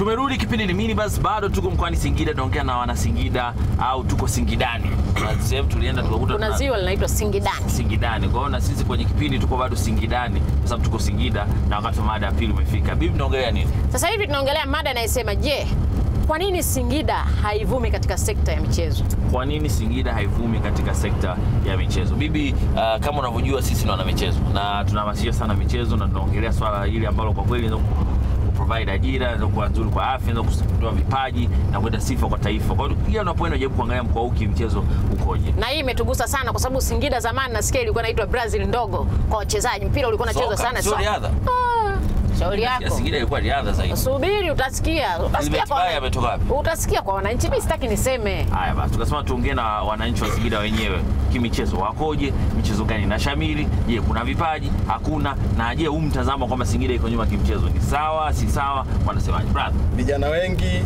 Tumerudi kipindi ni minibus, bado tuko mkoani Singida, tunaongea na wana Singida au tuko Singidani. Kuna sehemu tulienda tukakuta Kuna tuna- ziwa linaitwa Singidani. Singidani. Kwa hiyo na sisi kwenye kipindi tuko bado Singidani kwa sababu tuko Singida na wakati wa mada ya pili umefika. Bibi, tunaongelea nini? Sasa hivi tunaongelea mada inayosema je, kwa nini Singida haivumi katika sekta ya michezo? Kwa nini Singida haivumi katika sekta ya michezo? Bibi, uh, kama unavyojua sisi ni wana michezo na tunahamasisha sana michezo na tunaongelea swala hili ambalo kwa kweli linaweza ku- kuprovide ajira, inaweza kuwa nzuri kwa afya, inaweza kutoa vipaji na kuleta sifa kwa taifa. Kwa hiyo kila unapoenda jaribu kuangalia mkoa huu kimchezo ukoje. Na hii imetugusa sana kwa sababu Singida zamani nasikia ilikuwa inaitwa Brazil ndogo kwa wachezaji. Mpira ulikuwa unachezwa Soka, sana sio soka. riadha. Ah, Shauri Ya yako. Singida ilikuwa riadha zaidi. Subiri utasikia. Utasikia Elbert kwa Bayi ametoka wapi? Utasikia kwa wananchi. Mimi sitaki niseme. Haya basi, tukasema tuongee na wananchi wa Singida wenyewe, kimichezo wakoje, michezo gani na shamiri? Je, kuna vipaji? Hakuna? Na je, huu mtazamo kwamba Singida iko nyuma kimchezo ni sawa, si sawa? Wanasemaje brother? vijana wengi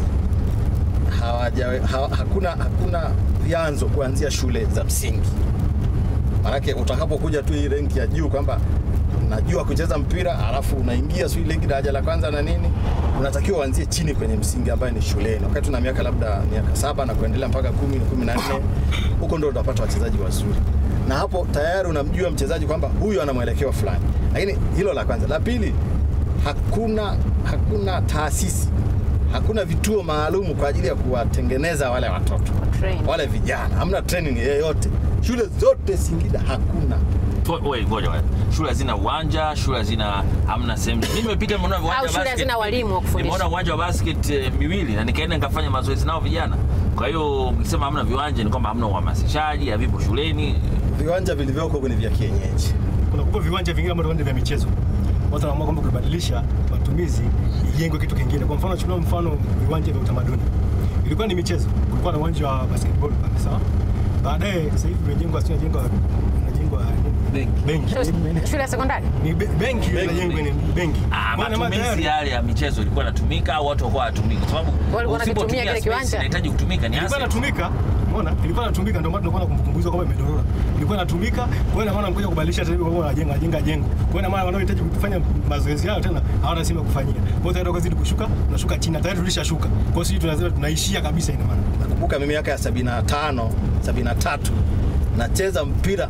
hawaja, ha, hakuna, hakuna vyanzo kuanzia shule za msingi. Maanake utakapokuja tu hii renki ya juu kwamba najua kucheza mpira alafu unaingia sijui ligi daraja la kwanza na nini, unatakiwa uanzie chini kwenye msingi ambayo ni shuleni, wakati una miaka labda miaka saba na kuendelea mpaka kumi kumi na nne huko ndo utapata wachezaji wazuri, na hapo tayari unamjua mchezaji kwamba huyu ana mwelekeo fulani. Lakini hilo la kwanza. La pili, hakuna hakuna taasisi hakuna vituo maalum kwa ajili ya kuwatengeneza wale watoto Train. wale vijana, hamna training yeyote. Shule zote Singida hakuna. To- Wait, ngoja ngoja. Shule hazina uwanja, shule hazina hamna sehemu. Mimi nimepita nimeona viwanja Au wa shule basket. hazina walimu wa kufundisha. Nimeona uwanja wa basket eh, miwili na nikaenda nikafanya mazoezi nao vijana. Kwa hiyo mkisema hamna viwanja ni kwamba hamna uhamasishaji, havipo shuleni. Viwanja vilivyoko ni vya kienyeji. kuna kupa viwanja vingine ambavyo viwanja vya michezo watu wanaamua kwamba kubadilisha matumizi ijengwe kitu kingine. Kwa mfano, chukua mfano viwanja vya utamaduni, ilikuwa ni michezo, kulikuwa na uwanja wa basketball pale, sawa. Baadaye sasa hivi imejengwa, sio inajengwa, inajengwa Benki. benki Shule- Shule ya sekondari? ni be- benki inajengwa ni benki. Ah, Maana matumizi tayari- yale ya michezo ilikuwa inatumika au watu walikuwa hawatumiki? Kwa sababu Walikuwa wanakitumia usipotumia kile space kiwanja. inahitaji kutumika ni ilikuwa asset. inatumika umeona, ilikuwa inatumika, ndio maana tunakuwa na kumbukumbuzo kwamba imedorora. Ilikuwa inatumika, kwa hiyo ina maana mkuja kubadilisha tena, kwa hiyo wanajenga jenga jengo. Kwa hiyo ina maana wanaohitaji kufanya mazoezi yao tena hawana sehemu ya kufanyia. Kwa hiyo tayari wakazidi kushuka, tunashuka chini, tayari tulishashuka. Kwa hiyo sisi tunazima tunaishia kabisa, ina maana Nakumbuka mimi miaka ya 75, 73 nacheza mpira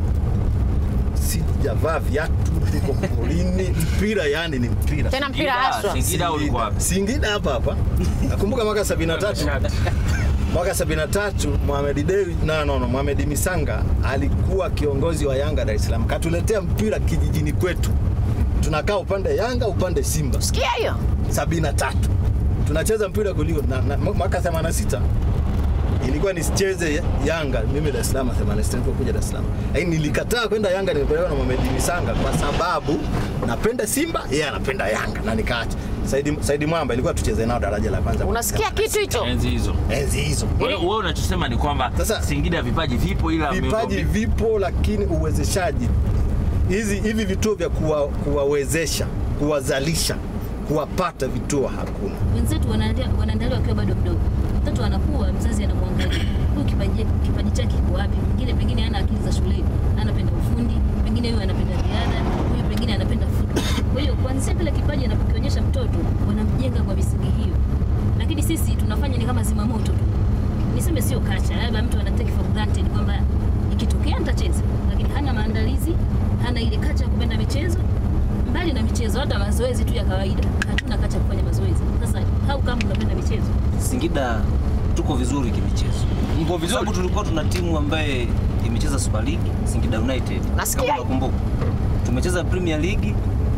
sijavaa viatu, niko porini, mpira yani ni mpira. Tena mpira Singida, haswa. Singida ulikuwa wapi? Singida hapa hapa. Nakumbuka mwaka 73 mwaka 73 Mohamed Dewi no, no, no, Mohamed Misanga alikuwa kiongozi wa Yanga Dar es Salaam, katuletea mpira kijijini kwetu, tunakaa upande Yanga upande Simba Sikia hiyo. 73 tunacheza mpira kulio na, na, mwaka 86 ilikuwa nisicheze Yanga mimi Dar es Salaam 86 nilipokuja Dar es Salaam, lakini nilikataa kwenda Yanga, nimepelekwa na Mohamed Misanga kwa sababu napenda Simba, yeye anapenda Yanga na nikaacha. Saidi, Saidi Mwamba ilikuwa tucheze nao daraja la kwanza. Unasikia kitu hicho? Enzi hizo. enzi hizo Kwa hiyo wewe unachosema ni kwamba Sasa- Singida vipaji vipo ila vipaji miundo- vipo, lakini uwezeshaji hizi hivi vituo vya kuwa, kuwawezesha kuwazalisha kuwapata vituo hakuna. wenzetu wanaandaa- wanaandaliwa wakiwa bado mdogo. Mtoto anakuwa, mzazi anamwangalia huyu kipaji, kipaji chake kiko wapi. Mwingine pengine hana akili za shuleni, anapenda ufundi, pengine huyu anapenda riadha, huyu pengine anapenda football. Kwa hiyo kuanzia kile kipaji anapokionyesha mtoto, wanamjenga kwa misingi hiyo, lakini sisi tunafanya ni kama zimamoto tu. Niseme sio kacha, labda mtu ana take for granted kwamba ikitokea nitacheza, lakini hana maandalizi, hana ile kacha ya kupenda michezo mbali na michezo, hata mazoezi tu ya kawaida, hatuna kacha ya kufanya mazoezi. Sasa hau kama unapenda michezo, Singida tuko vizuri kimichezo. Mko Kwa sababu tulikuwa tuna timu ambaye imecheza Super League, Singida United. Nasikia. Kama unakumbuka. Tumecheza Premier League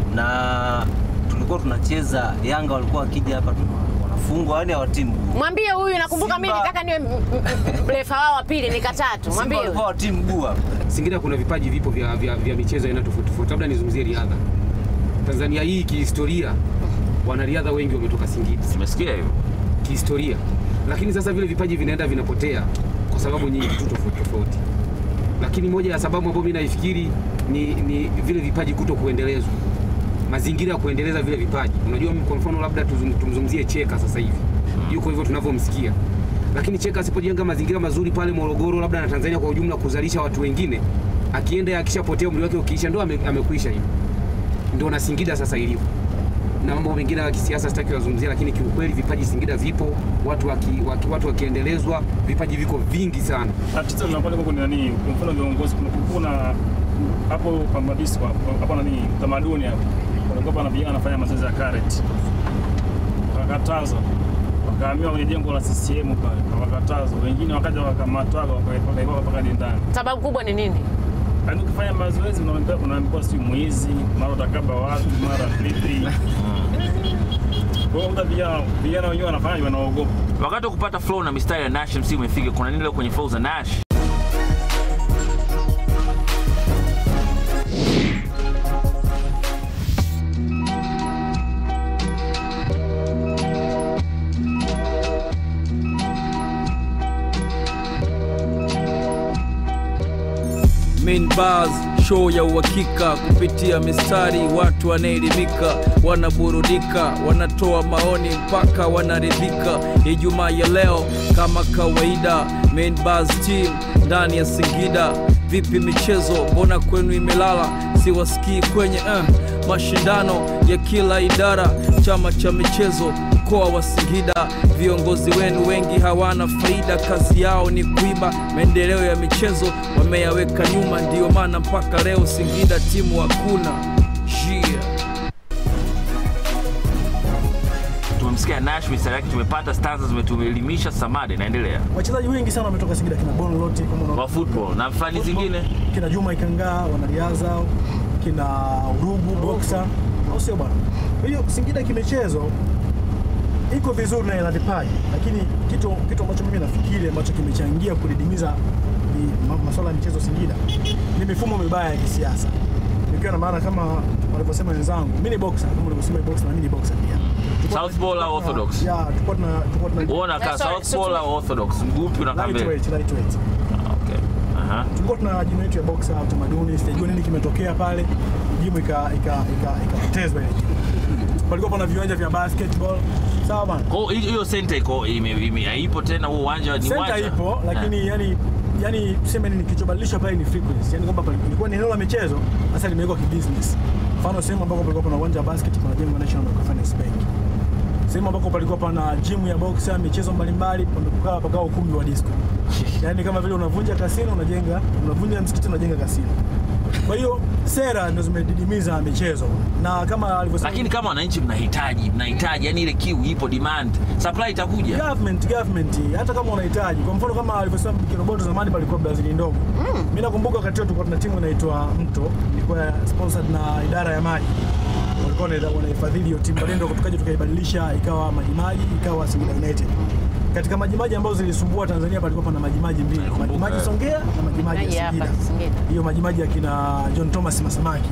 na tulikuwa tunacheza Yanga walikuwa wakija hapa tuna- wanafungwa yani hawa timu. Mwambie huyu nakumbuka mimi Simba. nitaka niwe m- m- m- refa wao wa pili nikatatu. Simba Mwambie walikuwa huyu. wa timu guu hapa. Singida kuna vipaji vipo vya, vya, vya michezo aina tofauti tofauti, labda nizungumzie riadha. Tanzania hii kihistoria, wanariadha wengi wametoka Singida Umesikia hivyo? kihistoria, lakini sasa vile vipaji vinaenda vinapotea kwa sababu nyingi tu tofauti tofauti, lakini moja ya sababu ambayo mimi naifikiri ni, ni vile vipaji kuto kuendelezwa, mazingira ya kuendeleza vile vipaji. Unajua, kwa mfano labda tuzum- tumzungumzie Cheka sasa hivi yuko hivyo tunavyomsikia, lakini Cheka asipojenga mazingira mazuri pale Morogoro, labda na Tanzania kwa ujumla, kuzalisha watu wengine, akienda akishapotea umri wake ukiisha, ndo ame, amekwisha hivi. Ndio na Singida sasa ilivyo na mambo mengine ya kisiasa sitaki kuzungumzia, lakini kiukweli vipaji Singida vipo, watu waki, waki, watu wakiendelezwa, vipaji viko vingi sana. tatizo linapata kwa ni nani? Kwa mfano viongozi, kuna kuna hapo kwa madisi kwa hapo nani tamaduni hapo, walikuwa na vijana wanafanya mazoezi ya karate, wakakatazwa, wakahamia kwenye jengo la CCM pale, wakakatazwa. Wengine wakaja wakamatwa, wakawekwa mpaka ndani. Sababu kubwa ni nini? Yaani ukifanya mazoezi unaambiwa unaambiwa si mwizi, mara utakaba watu, mara vipi. Kwa hiyo muda vijana vijana wenyewe wanafanya wanaogopa. Wakati wa kupata flow na mistari ya Nash MC umefika. Kuna nini leo kwenye flow za Nash? Main bars show ya uhakika kupitia mistari, watu wanaelimika, wanaburudika, wanatoa maoni mpaka wanaridhika. Ijumaa ya leo kama kawaida, Main bars team ndani ya Singida. Vipi michezo, mbona kwenu imelala? Siwasikii kwenye uh, mashindano ya kila idara, chama cha michezo mkoa wa Singida. Viongozi wenu wengi hawana faida, kazi yao ni kuiba. Maendeleo ya michezo wameyaweka nyuma, ndiyo maana mpaka leo Singida timu hakuna. Yeah. Tumemsikia Nash mistari yake, tumepata stanza, zimetuelimisha. Samade, naendelea Wachezaji wengi sana wametoka Singida, kina Bon Loti kama unaona- wa football na fani zingine. kina Juma Ikangaa wanariadha, kina Urugu boxer, au sio bwana? Kwa hiyo Singida kimichezo iko vizuri na ina vipaji, lakini kitu kitu ambacho mimi nafikiri ambacho kimechangia kudidimiza ni ma- masuala ya michezo Singida ni mifumo mibaya ya kisiasa, nikiwa na maana kama walivyosema wenzangu, mimi ni boxer kama ulivyosema boxer, na mimi ni boxer pia. Tulikuwa Southpaw tuna- au orthodox? Yeah, tulikuwa tuna tulikuwa tuna Wewe unakaa Eh, sorry, southpaw au orthodox? Mgupi unakaa mbele? lightweight, lightweight. Okay. Aha. tulikuwa tuna jimu yetu ya boxa ya utamaduni, sijajua nini kimetokea pale, jimu ika- ika- ika- ikapotezwa ile jimu. Palikuwa pana viwanja vya basketball, sawa bana. Kwa hiyo hiyo center iko ime, ime, haipo tena, huo uwanja ni Center uwanja. ipo Eh. lakini yani yani tuseme nini kilichobadilisha pale ni frequency, yani kwamba pale- ilikuwa ni eneo la michezo, sasa limewekwa kibusiness. Mfano sehemu ambako palikuwa pana uwanja wa basket, pana jengo la National Microfinance Bank. Sehemu ambako palikuwa pana gym ya boxer, michezo mbalimbali, pamekukaa pakawa ukumbi wa disco. Yaani kama vile unavunja kasino unajenga, unavunja msikiti unajenga kasino. Kwa hiyo sera ndio zimedidimiza michezo na kama alivyosema Lakini kama wananchi mnahitaji, mnahitaji yani ile kiu ipo, demand, supply itakuja. government government hata kama unahitaji kwa mfano kama alivyosema Kiroboto zamani palikuwa Brazil ndogo mm. mimi nakumbuka wakati huo tulikuwa tuna timu inaitwa Mto ilikuwa sponsored na idara ya maji walikuwa wana- wanahifadhili hiyo timu baadaye ndio tukaja tukaibadilisha ikawa Majimaji ikawa Singida United katika Majimaji ambazo zilisumbua Tanzania palikuwa pana Majimaji mbili Nakumbuka. Majimaji Songea na Majimaji Maji ya hapa Singida Singida. hiyo Majimaji akina John Thomas Masamaki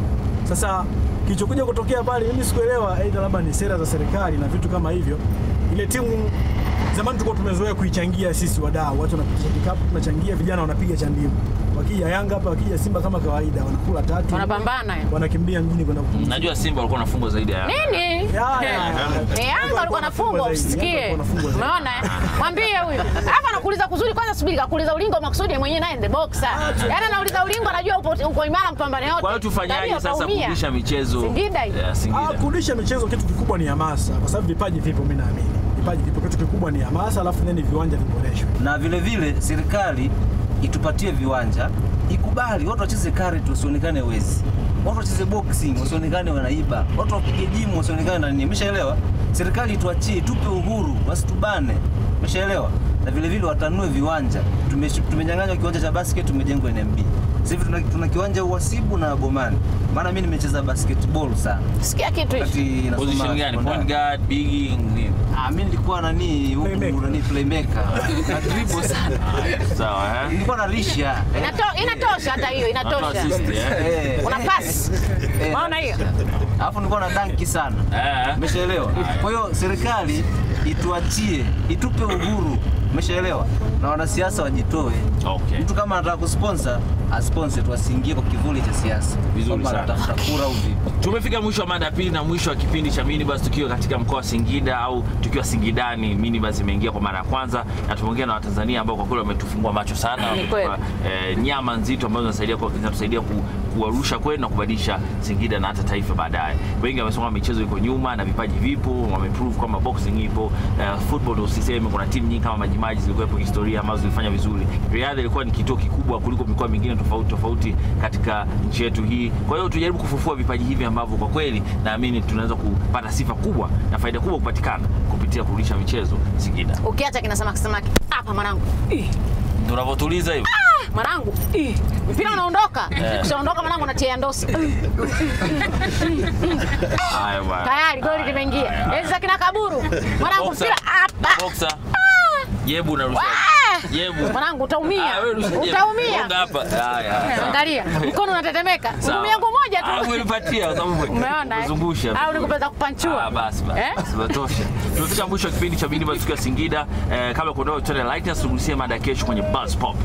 sasa kilichokuja kutokea pale, mimi sikuelewa, aidha labda ni sera za serikali na vitu kama hivyo. Ile timu zamani tulikuwa tumezoea kuichangia sisi wadau, watu wanapiga kikapu, tunachangia, vijana wanapiga cha ndimu. Wakija Yanga hapa, wakija Simba kama kawaida, wanakula tatu, Wanapambana. wanakimbia mjini kwenda kupumzika. Najua Simba walikuwa wanafungwa zaidi ya Yanga. Nini? Ya, ya, ya. Eh, Yanga alikuwa anafungwa zaidi, Yanga usikie. alikuwa anafungwa zaidi. Umeona? eh? Mwambie huyu. Hapa anakuuliza kuzuri kwanza subiri kakuuliza ulingo makusudi yeye mwenyewe naye the boxer. Yaani anauliza ulingo anajua upo uko imara mpambane yote. Kwa hiyo tufanyaje Ndio, sasa kaumia. kurudisha michezo Singida hii. ya Ah, Singida? kurudisha michezo kitu kikubwa ni hamasa, kwa sababu vipaji vipo, mimi naamini vipaji vipo. Kitu kikubwa ni hamasa, alafu then viwanja viboreshwe. na vile vile serikali itupatie viwanja, ikubali watu wacheze karate wasionekane wezi, watu wacheze boxing wasionekane wanaiba, watu wapige jimu wasionekane na nini. Umeshaelewa? Serikali ituachie, tupe uhuru, wasitubane. Umeshaelewa? Na vile vile watanue viwanja. Tume- Tumenyang'anywa kiwanja cha basket, tumejengwa NMB. Sasa hivi tuna, tuna kiwanja Uhasibu na Bomani, maana mimi nimecheza basketball sana Sikia kitu hicho. wakati nasoma Position gani? sekondari. Point guard, big nini? Ah, mimi nilikuwa nani huku Playmaker. nani playmaker. Na dribble sana. Sawa eh? Nilikuwa na lisha. Inato- Inatosha hata hiyo, Natoa inatosha. assist eh. Eh. Una pass. Eh, Unaona hiyo? Alafu nilikuwa na danki sana. Eh. Umeshaelewa? Kwa hiyo serikali ituachie, itupe uhuru. Umeshaelewa? Na wanasiasa wajitoe. Okay. Mtu kama anataka kusponsor, asponsor tu asiingie kwa kivuli cha siasa. Vizuri Kwamba sana. anatafuta kura au vipi. Tumefika mwisho wa mada ya pili na mwisho wa kipindi cha Minibus tukiwa katika mkoa wa Singida au tukiwa Singidani. Minibus imeingia kwa mara ya kwanza na tumeongea na Watanzania ambao kwa kweli wametufungua macho sana, Ni kweli. wametupa eh, nyama nzito ambazo zinasaidia kwa zinatusaidia ku, kuwarusha kwenu na kubadilisha Singida na hata taifa baadaye. Wengi wamesema michezo iko nyuma na vipaji vipo, wameprove kwamba boxing ipo. Uh, football ndio usiseme, kuna timu nyingi kama Majimaji zilikuwepo historia ambazo zilifanya vizuri. Riadha ilikuwa ni kituo kikubwa kuliko mikoa mingine tofauti tofauti katika nchi yetu hii. Kwa hiyo tujaribu kufufua vipaji hivi ambavyo kwa kweli naamini tunaweza kupata sifa kubwa na faida kubwa kupatikana kupitia kurudisha michezo Singida. Ukiacha kina samaki samaki hapa mwanangu. Ih, Ndio unavyotuliza hivyo. Mwanangu. Ih, Mpira unaondoka. Ukishaondoka mwanangu unatia ndosi. Haya bwana. Tayari goli limeingia. Enzi za kina kaburu. Mwanangu Boxer. mpira hapa. Boxer. Jebu unarusha. Ah! Jebu. Mwanangu utaumia. Ah, wewe rusha jebu. Utaumia. Gonga hapa. Haya. sawa. Angalia, mkono unatetemeka. Sawa. Huduma yangu moja Ah, tu. umenipatia kwa sababu Umeona? eh? Zungusha. Au nikupeza kupanchua. Ah, basi basi. Eh? Basi batosha. Tumefika mwisho wa kipindi cha Bindi Matukio ya Singida. Eh, kabla ya kuondoka tuende like na tugusie mada ya kesho kwenye Buzz Pop.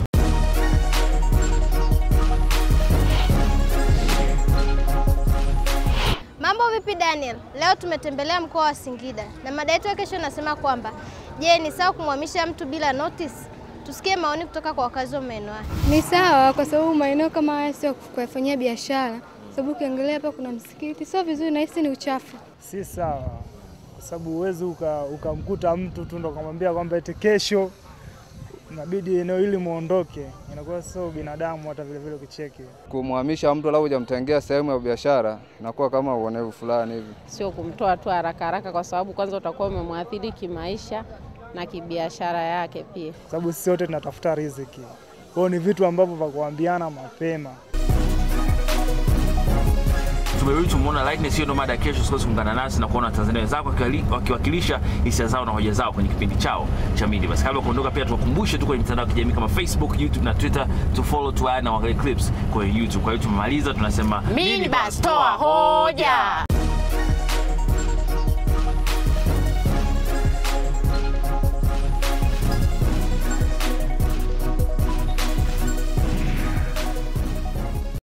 Mambo vipi Daniel? Leo tumetembelea mkoa wa Singida na mada yetu ya kesho inasema kwamba je, ni sawa kumhamisha mtu bila notice? Tusikie maoni kutoka kwa wakazi wa maeneo haya. Ni sawa kwa sababu maeneo kama haya sio kuyafanyia biashara, sababu ukiangalia hapa kuna msikiti, sio vizuri, nahisi ni uchafu. si sawa, kwa sababu huwezi uka- ukamkuta mtu tu ndo ukamwambia kwamba eti kesho inabidi eneo hili muondoke, inakuwa sio binadamu hata vile vile ukicheki. Kumhamisha mtu labda hujamtengea sehemu ya biashara inakuwa kama uonevu fulani hivi. sio kumtoa tu haraka haraka, kwa sababu kwanza utakuwa umemwathiri kimaisha na kibiashara yake pia. Kwa sababu sisi wote tunatafuta riziki, kwa hiyo ni vitu ambavyo vya kuambiana mapema. Tumerudi tumeona Lightness, hiyo ndo mada ya kesho. Usikose kuungana nasi na kuona Watanzania wenzako wakiwali- wakiwakilisha hisia zao na hoja zao kwenye kipindi chao cha Midi. Basi kabla ya kuondoka, pia tuwakumbushe tu kwenye mitandao ya kijamii kama Facebook, YouTube na Twitter, tu follow tu na waangalie clips kwenye YouTube. Kwa hiyo tumemaliza, tunasema Mini bus toa hoja.